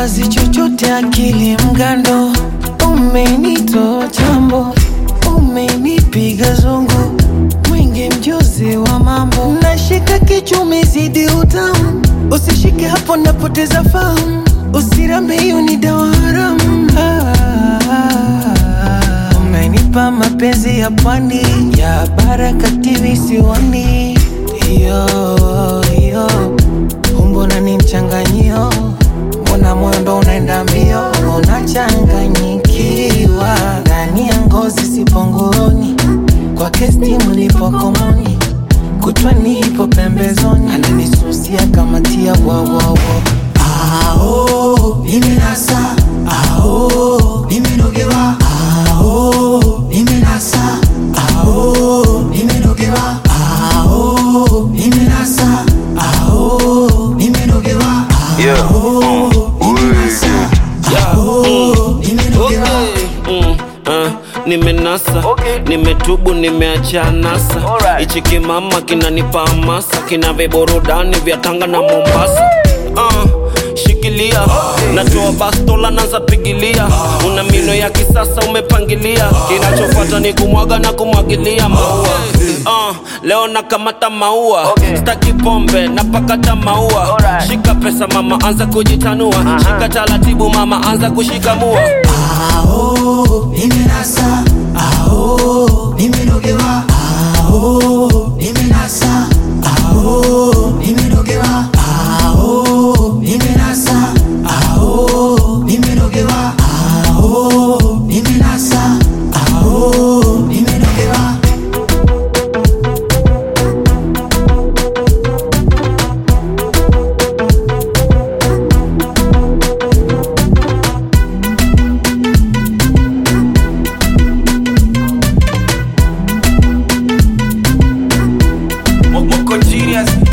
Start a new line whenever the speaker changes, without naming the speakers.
siwazi chochote, akili mgando, umenitoa chambo, umenipiga zungu, mwingi mjuzi wa mambo, nashika kichumi zidi utamu, usishike hapo, napoteza fahamu, usirambe, hiyo ni dawa haramu. Ah, umenipa mapenzi ya pwani ya Baraka TV siwani, yo yo Mbona ni mchanganyio, mbona moyo ndo unaenda mbio, unachanganyikiwa ndani ya ngozi, sipo nguoni kwa kestimu, nipo komoni, kutwani ipo pembezoni, ananisusia kama tia wawawo
Ao, nimenasa ao, nimenogewa ao, nimenasa ao, nimenogewa ao, nimenasa ao, nimenogewa
Yeah.
ao, nimenasa ao, nimenogewa
Mm, uh, nimenasa nimetubu nimeacha nasa hichi kimama kinanipa hamasa kina viburudani vya tanga na mombasa uh, shikilia natoa bastola naza pigilia una mino ya kisasa umepangilia kinachofuata ni kumwaga na kumwagilia maua uh, leo nakamata maua staki pombe napakata maua shika pesa mama anza kujitanua shika taratibu mama anza kushikamua
Ao, nimenasa ao, nimenogewa ao, nimenasa ao, nimenogewa ao, nimenasa ao, nimenogewa ao, nimenasa ao, nimenogewa
Moko genius